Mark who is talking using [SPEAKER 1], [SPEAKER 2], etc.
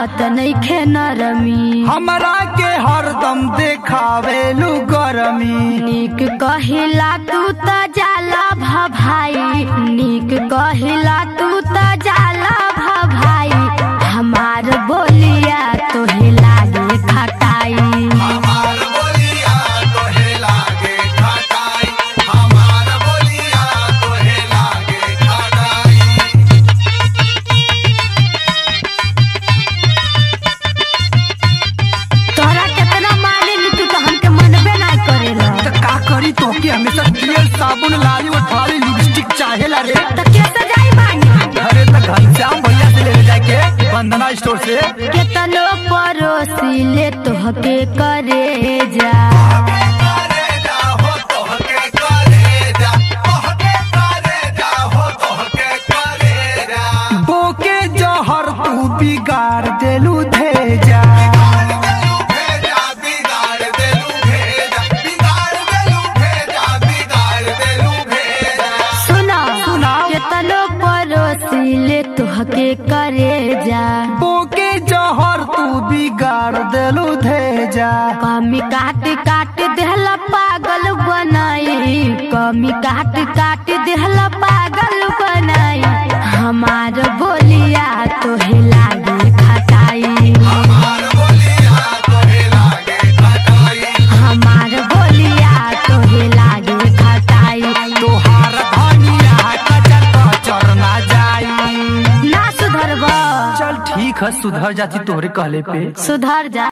[SPEAKER 1] बुझात नइखे नरमी
[SPEAKER 2] हमरा के हरदम देखावेलू गरमी
[SPEAKER 1] नीक कहिला तू त जाला भाई नीक कहिला तू त जाला भाई हमार बोलिया तोहे लागे खटाई
[SPEAKER 3] हमार बोलिया तोहे लागे खटाई हमार बोलिया तोहे लागे खटाई
[SPEAKER 1] तोहरा केतना माने ली तू तो हमके मनबे ना करेला
[SPEAKER 2] त का करी तो के हमेशा तेल साबुन लाली उठाली लिपस्टिक चाहेला रे
[SPEAKER 1] त कैसे जाई बानी
[SPEAKER 2] अरे त घनश्याम भैया से ले जाके वंदना स्टोर से
[SPEAKER 1] केतनो परोसी ले तोहके करे जा
[SPEAKER 3] करे जा हो तोहके करे जा तोहके करे जा हो तोहके करे जा
[SPEAKER 2] बोके जहर तू बिगाड़ देलू भेजा
[SPEAKER 3] बिगाड़ देलू भेजा बिगाड़ देलू भेजा बिगाड़ देलू भेजा
[SPEAKER 1] सुना
[SPEAKER 2] सुनाओ।
[SPEAKER 1] केतनो परोसी ले तोहके करे जा
[SPEAKER 2] बोके जहर तू बिगाड़ देलू भेजा
[SPEAKER 1] कमी काट काट देहला पागल बनाई कमी काट काट देहला पागल बनाई हमार बोलिया तोहे लागे खटाई
[SPEAKER 3] हमार बोलिया तोहे लागे खटाई
[SPEAKER 1] हमार बोलिया तोहे लागे खटाई
[SPEAKER 2] तोहार धनिया कचर कचर ना जाई
[SPEAKER 1] ना सुधरब
[SPEAKER 2] चल ठीक है सुधर जाती तोहरे कहले पे
[SPEAKER 1] सुधर जा